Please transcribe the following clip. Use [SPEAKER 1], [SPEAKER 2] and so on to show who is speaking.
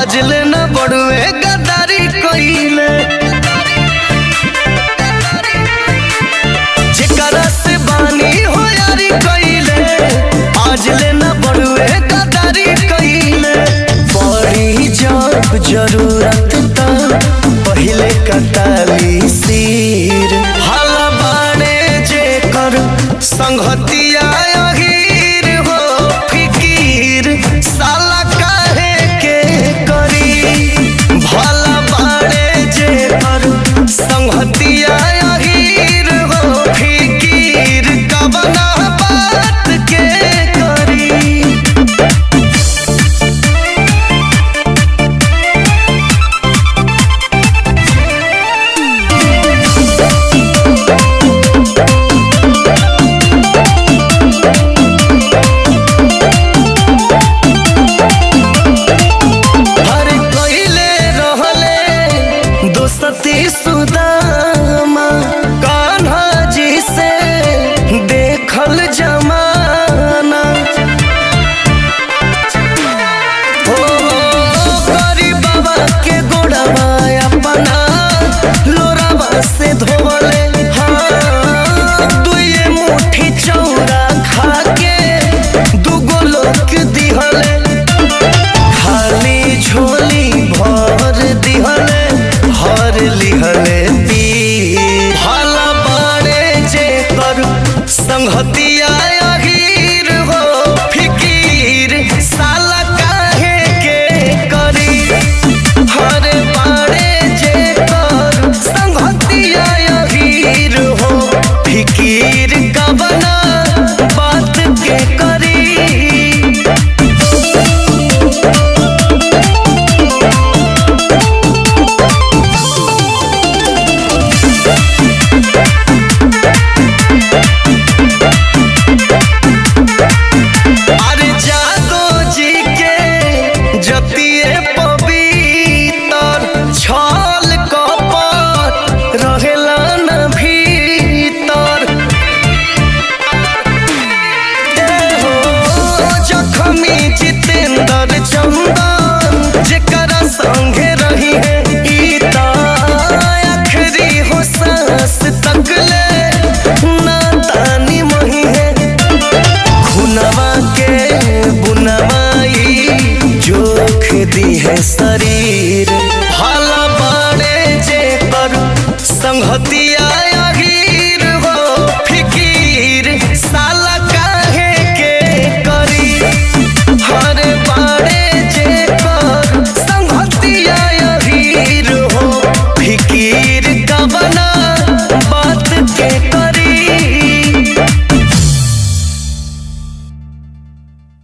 [SPEAKER 1] आज ले न बड़ुए गद्दारी कइले जेकरा से बानी हो यारी कइले आज ले न बड़ुए गद्दारी कइले बड़ी जब जरूरत त पहिले कटाली सिर हल बाड़े जेकर संगतिया अहीर हो फिकीर साला काहे के करी भला बाड़े जेकर संगतिया अहीर हो फिकीर कबना बात के करी हर कइले रहले दोस्ती सुदामा कान्हा जी से देखल जमाना हो गरीब बाबा के गोड़वा अपना लोरावा से धोले हाँ दुए मुट्ठी चौरा खा के दुगो लोक दिहले खाली झोली भर दिहले हर लिहले पी भला बाड़े जे कर संगति